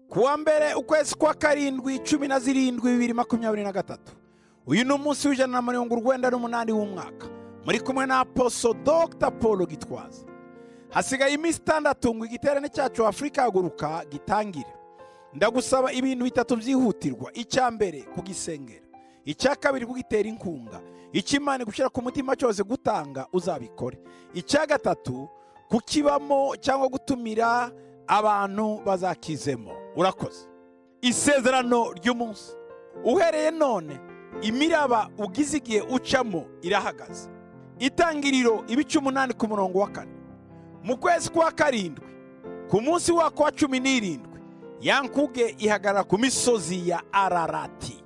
kuwa mbere ukwezi kwa karindwi cumi na zirindwi bibiri makumyabiri na gatatu uyu ni umunsi w'ijana na mirongo urwenda n'umunani w'umwaka muri kumwe na aposo dr paul gitwaza hasigaye iminsi itandatu ngo igiterane cyacu afurika haguruka gitangire ndagusaba ibintu bitatu byihutirwa icya mbere kugisengera icya kabiri kugitera inkunga icy'imana gushyira ku mutima cyose gutanga uzabikore icya gatatu kukibamo cyangwa gutumira abantu bazakizemo urakoze isezerano ry'umunsi uhereye none imiraba ugize igihe ucamo irahagaze itangiriro ibice umunani ku murongo wa kane mu kwezi kwa karindwi ku munsi wako wa cumi n'irindwi ya nkuge ihagarara ku misozi ya ararati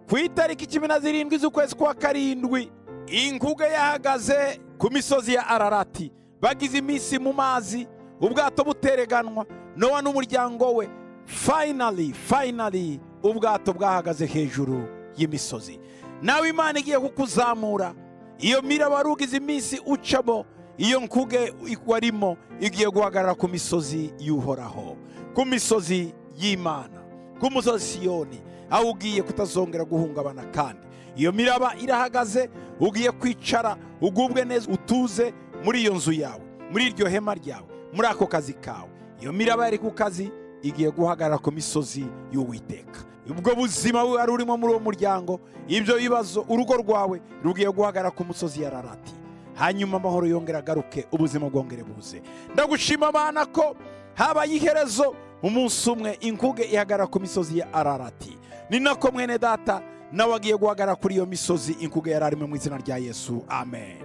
ku itariki cumi na zirindwi z'ukwezi kwa karindwi inkuge yahagaze ku misozi ya ararati bagize iminsi mu mazi ubwato butereganwa nowa n'umuryango we finally finally ubwato bwahagaze hejuru y'imisozi nawe imana igiye kukuzamura iyo miraba rugize iminsi ucamo iyo nkuge warimo igiye guhagarara ku misozi y'uhoraho ku misozi y'imana ku musozi siyoni aho ugiye kutazongera guhungabana kandi iyo miraba irahagaze ugiye kwicara ugubwe neza utuze muri iyo nzu yawe muri iryo hema ryawe muri ako kazi kawe iyo miraba yari ku kazi igiye guhagarara ku misozi y'uwiteka ubwo buzima wari urimo muri uwo muryango ibyo bibazo urugo rwawe rugiye guhagarara ku musozi ya rarati hanyuma amahoro yongera agaruke ubuzima bwongere buze ndagushima abana ko habaye iherezo umunsi umwe inkuge ihagarara ku misozi ya ararati ni nako mwene data nawe agiye guhagarara kuri iyo misozi inkuge yari arimo mu izina rya yesu amen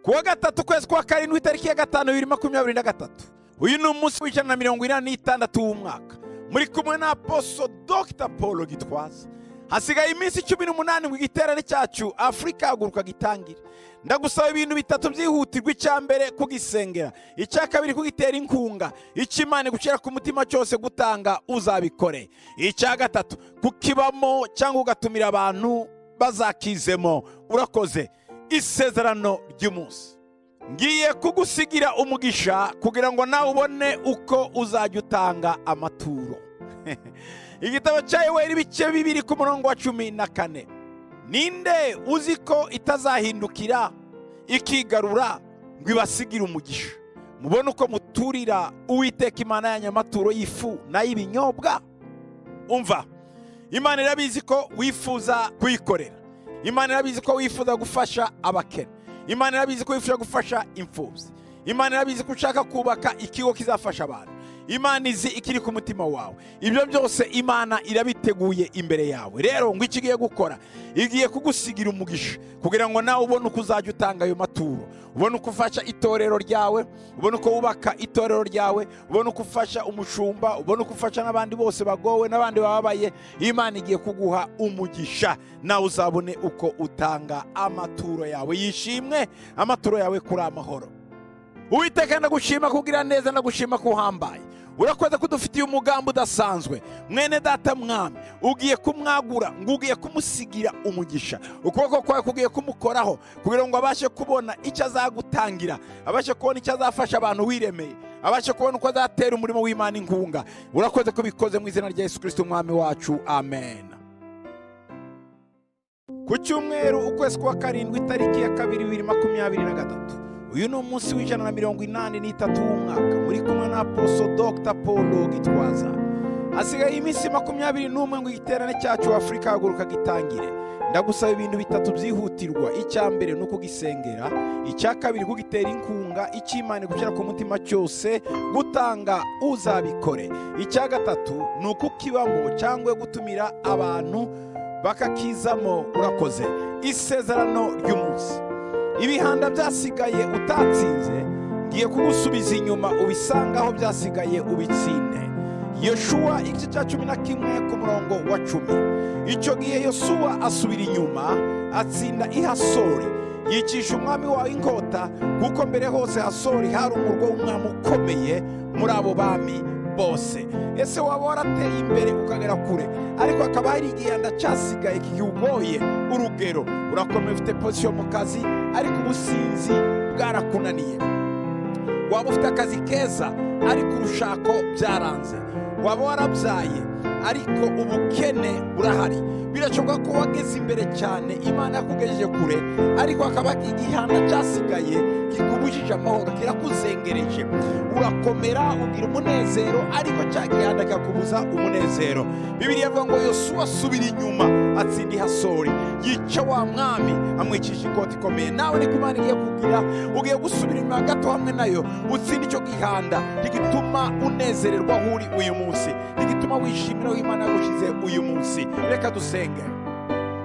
ku wa gatatu ukwezi kwa karindwi itariki ya gatanu bibiri makumyabiri na gatatu uyu ni umunsi w'ijana na mirongo inani n'itandatu w'umwaka muri kumwe na aposo dr paul gitwaza hasigaye iminsi cumi n'umunani ngo igiterane cyacu afurika haguruka gitangire ndagusaba ibintu bitatu byihutirwa icya mbere kugisengera icya kabiri kugitera inkunga icy'imana gushyira ku mutima cyose gutanga uzabikore icya gatatu kukibamo cyangwa ugatumira abantu bazakizemo urakoze isezerano ry'umunsi ngiye kugusigira umugisha kugira ngo nawe ubone uko uzajya utanga amaturo igitabo cya yoweri ibice bibiri ku murongo wa cumi na kane ninde uzi ko itazahindukira ikigarura ngo ibasigire umugisha mubone uko muturira uwiteka imana yanyu amaturo y'ifu n'ay'ibinyobwa umva imana irabizi ko wifuza kuyikorera imana irabizi ko wifuza gufasha abakene imana irabizi ko wifuza gufasha imfubyi imana irabizi ko ushaka kubaka ikigo kizafasha abantu imana izi ikiri ku mutima wawe ibyo byose imana irabiteguye imbere yawe rero ngo icyo igiye gukora igiye kugusigira umugisha kugira ngo nawe ubone uko uzajya utanga ayo maturo ubone uko ufasha itorero ryawe ubone uko wubaka itorero ryawe ubone uko ufasha umushumba ubone uko ufasha n'abandi bose bagowe n'abandi bababaye imana igiye kuguha umugisha nawe uzabone uko utanga amaturo yawe yishimwe amaturo yawe kuri amahoro uwiteka ndagushima kugira neza ndagushima ko uhambaye urakoze ko udufitiye umugambi udasanzwe mwene data mwami ugiye kumwagura ngo ugiye kumusigira umugisha ukuboko kwawe kugiye kumukoraho kugira ngo abashe kubona icyo azagutangira abashe kubona icyo azafasha abantu wiremeye abashe kubona uko azatera umurimo w'imana inkunga urakoze ko ubikoze mu izina rya yesu kirisiti umwami wacu amen ku cyumweru ukwezi kwa karindwi itariki ya kabiri bibiri makumyabiri na gatatu uyu ni umunsi w'ijana na mirongo inani n'itatu w'umwaka muri kumwe na aposo dr paul gitwaza hasigaye iminsi makumyabiri n'umwe ngo igiterane cyacu afurika haguruka gitangire ndagusaba ibintu bitatu byihutirwa icya mbere ni ukugisengera icya kabiri kugitera inkunga icy'imana gushyira ku mutima cyose gutanga uzabikore icya gatatu ni ukukibamo cyangwa gutumira abantu bakakizamo urakoze isezerano ry'umunsi ibihanda byasigaye utatsinze ngiye kugusubiza inyuma ubisanga aho byasigaye ubitsinde yoshuwa igice cya cumi na kimwe ku murongo wa cumi icyo gihe yosuwa asubira inyuma atsinda ihasori yicisha umwami wawe inkota kuko mbere hose hasori hari umurwa w'umwami ukomeye muri abo bami bose ese waba warateye imbere ukagera kure ariko hakaba hari igihanda cyasigaye kigoye urugero urakomeye ufite pozisiyo mu kazi ariko ubusinzi bwarakunaniye waba ufite akazi keza ariko urushako byaranze waba warabyaye ariko ubukene burahari birashoboka ko wageze imbere cyane imana yakugejeje kure ariko hakaba igihanda cyasigaye kikubujije amahoro kirakuzengereje urakomera ugira umunezero ariko cya gihanda kikakubuza umunezero bibiri avuga ngo yosuwa asubira inyuma atsinda ihasori yica wa mwami amwicisha ikoti ikomeye nawe niko imana igiye kugira ugiye gusubira inyuma gato hamwe nayo utsinda icyo gihanda rigituma unezererwa aho uri uyu munsi rigituma wishimira aho imana yagushize uyu munsi reka dusenge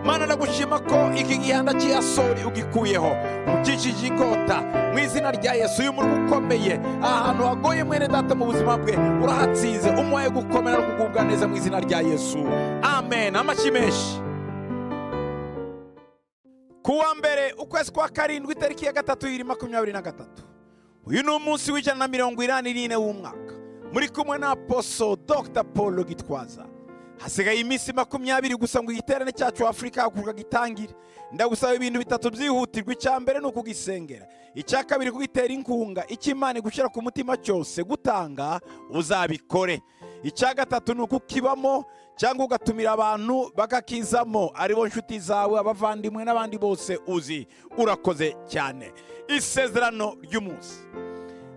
mana nagushima ko iki gihanda cy'iyasori ugikuyeho ukikije igota mu izina rya yesu uyu murwa ukomeye ahantu hagoye mwene data mu buzima bwe urahatsinze umuhaye gukomera no kugubwa neza mu izina rya yesu amen amashyi menshi kuwa mbere ukwezi kwa karindwi itariki ya gatatu y'ibiri makumyabiri na gatatu uyu ni umunsi w'ijana na mirongo inani n'ine w'umwaka muri kumwe na aposo dr paul gitwaza hasigaye iminsi makumyabiri gusa ngo igiterane cyacu afurika hakurwa gitangire ndagusaba ibintu bitatu byihutirwa icya mbere ni ukugisengera icya kabiri kugitera inkunga icy'imana gushyira ku mutima cyose gutanga uzabikore icya gatatu ni ukukibamo cyangwa ugatumira abantu bakakizamo aribo nshuti zawe abavandimwe n'abandi bose uzi urakoze cyane isezerano ry'umunsi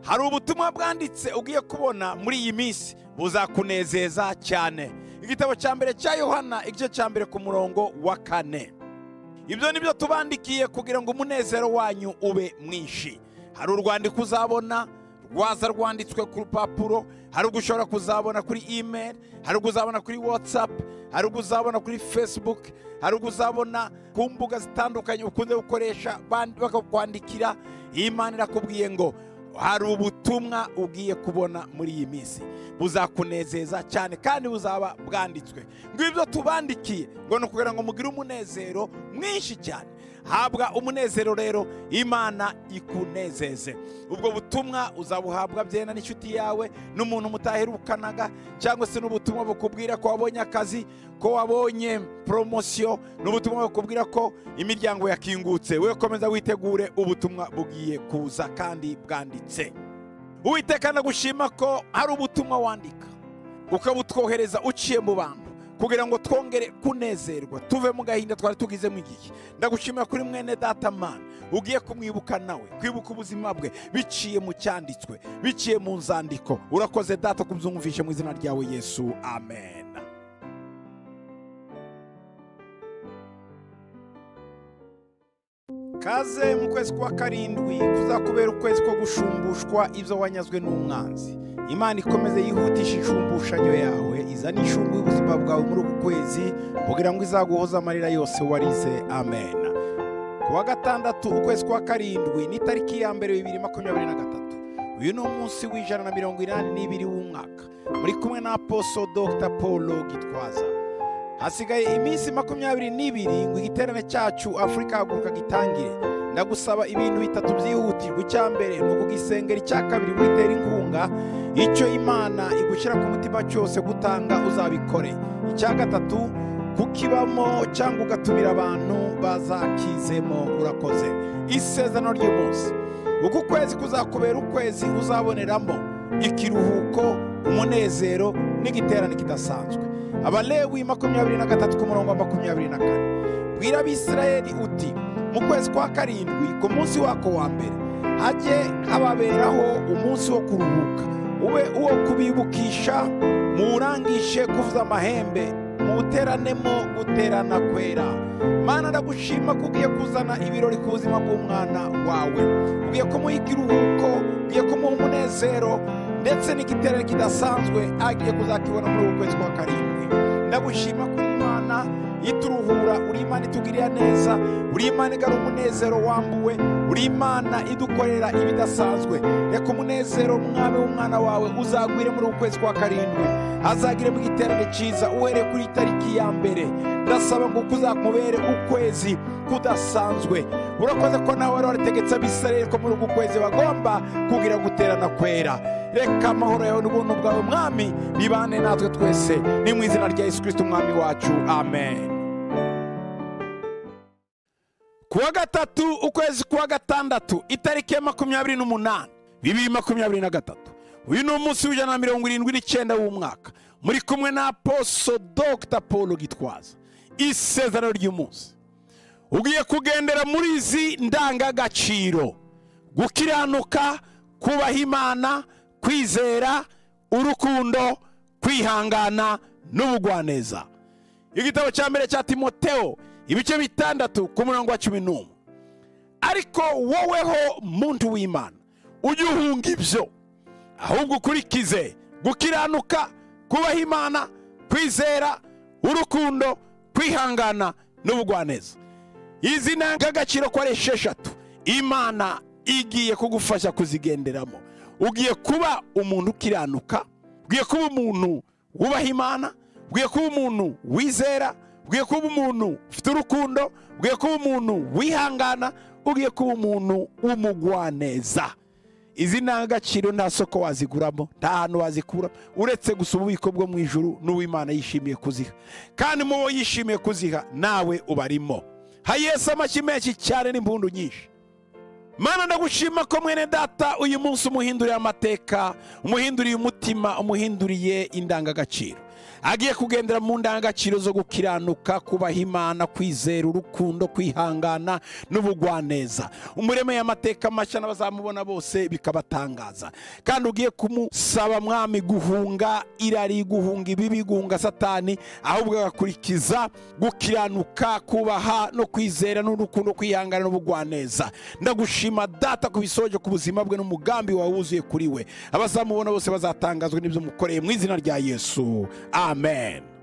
hari ubutumwa bwanditse ugiye kubona muri iyi minsi buzakunezeza cyane igitabo cya mbere cya yohana igice cya mbere ku murongo wa kane ibyo ni byo tubandikiye kugira ngo umunezero wanyu ube mwinshi hari urwandiko uzabona rwaza rwanditswe ku rupapuro hari urwo ushobora kuzabona kuri email hari urwo uzabona kuri whatsapp hari urwo uzabona kuri facebook hari urwo uzabona ku mbuga zitandukanye ukunze gukoresha bandi- bakakwandikira iyi mana irakubwiye ngo hari ubutumwa ugiye kubona muri iyi minsi buzakunezeza cyane kandi buzaba bwanditswe ngo ibyo tubandikiye ngo ni ukugira ngo mugire umunezero mwinshi cyane habwa umunezero rero imana ikunezeze ubwo butumwa uzabuhabwa byena n'inshuti yawe n'umuntu mutaherukanaga cyangwa se n'ubutumwa bukubwira ko wabonye akazi ko wabonye poromosiyo n'ubutumwa bukubwira ko imiryango yakingutse we komeza witegure ubutumwa bugiye kuza kandi bwanditse uwiteka nagushima ko hari ubutumwa wandika ukabutwohereza uciye mu bantu kugira ngo twongere kunezerwa tuve mu gahinda twari tugizemo igihe ndagushimira kuri mwene data mana ugiye kumwibuka nawe kwibuka ubuzima bwe biciye mu cyanditswe biciye mu nzandiko urakoze data kubyumvishe mu izina ryawe yesu amen kaze mu kwezi kwa karindwi kuzakubera ukwezi ko gushumbushwa ibyo wanyazwe n'umwanzi imana ikomeze yihutisha inshumbushanyo yawe izane inshungu y'ubuzima bwawe muri uku kwezi kugira ngo izaguhoze amarira yose warize amen ku wa gatandatu ukwezi kwa karindwi ni itariki ya mbere bibiri makumyabiri na gatatu uyu ni umunsi w'ijana na mirongo inani n'ibiri w'umwaka muri kumwe na aposo dr paul gitwaza hasigaye iminsi makumyabiri n'ibiri ngo igiterane cyacu afurika haguruka gitangire ndagusaba ibintu bitatu byihutirwa icya mbere ni ukugisengera icya kabiri witera inkunga icyo imana igushyira ku mutima cyose gutanga uzabikore icya gatatu kukibamo cyangwa ugatumira abantu bazakizemo urakoze isezerano ry'umunsi uku kwezi kuzakubera ukwezi uzaboneramo ikiruhuko umunezero n'igiterane kidasanzwe abalewi makumyabiri na gatatu ku murongo wa makumyabiri na kane bwira abisirayeli uti mu kwezi kwa karindwi ku munsi wako wa mbere hajye hababeraho umunsi wo kuruhuka ube uwo kubibukisha muwurangishe kuvuza amahembe muwuteranemo guterana kwera mana ndagushima ko ugiye kuzana ibirori ku buzima bw'umwana wawe ugiye kumuha ikiruhuko ugiye kumuha umunezero ndetse n'igiterane kidasanzwe agiye kuzakibona muri uku kwezi kwa karindwi ndagushima ko uri imana ituruhura uri imana itugirira neza uri imana igara umunezero wambuwe uri imana idukorera ibidasanzwe reka umunezero mwami w'umwana wawe uzagwire muri uku kwezi kwa karindwi azagire mu giterane cyiza uhereye kuri tariki ya mbere ndasaba ngo kuzakubere ukwezi kudasanzwe urakoze ko nawe wari warategetse abisirayeli ko muri uku kwezi bagomba kugira guterana kwera reka amahoro yawe n'ubuntu bwawe mwami bibane natwe twese ni mu izina rya yesu kirisiti umwami wacu amen ku wa gatatu ukwezi kwa gatandatu itariki ya makumyabiri n'umunani bibiri makumyabiri na gatatu uyu ni umunsi w'ijana na mirongo irindwi n'icyenda w'umwaka muri kumwe na aposo dogita paul gitwaza isezerano ry'umunsi ugiye kugendera muri izi ndangagaciro gukiranuka kubaha imana kwizera urukundo kwihangana n'ubugwaneza igitabo cya mbere cya timoteo ibice bitandatu ku murongo wa cumi n'umwe ariko woweho muntu w'imana ujye uhunga ibyo ahubwo ukurikize gukiranuka kubaha imana kwizera urukundo kwihangana n'ubugwaneza izi ni agaciro ko ari esheshatu imana igiye kugufasha kuzigenderamo ugiye kuba umuntu ukiranuka ugiye kuba umuntu wubaha imana ugiye kuba umuntu wizera ugiye kuba umuntu ufite urukundo ugiye kuba umuntu wihangana ugiye kuba umuntu w'umugwaneza izi ni agaciro nta soko waziguramo nta hantu wazikura uretse gusa ububiko bwo mu ijuru n'uw'imana yishimiye kuziha kandi mu bo yishimiye kuziha nawe ubarimo hayesa amashyi menshi cyane n'impundu nyinshi mana ndagushima ko mwene data uyu munsi umuhinduriye amateka umuhinduriye umutima umuhinduriye indangagaciro agiye kugendera mu ndangagaciro zo gukiranuka kubaha imana kwizera urukundo kwihangana n'ubugwaneza umuremeye amateka mashya n'abazamubona bose bikabatangaza kandi ugiye kumusaba mwami guhunga irari guhunga ibibi guhunga satani ahubwo agakurikiza gukiranuka kubaha no kwizera n'urukundo kwihangana n'ubugwaneza ndagushima data ku bisoje ku buzima bwe n'umugambi wawe wuzuye kuri we abazamubona bose bazatangazwa n'ibyo mukoreye mu izina rya yesu amen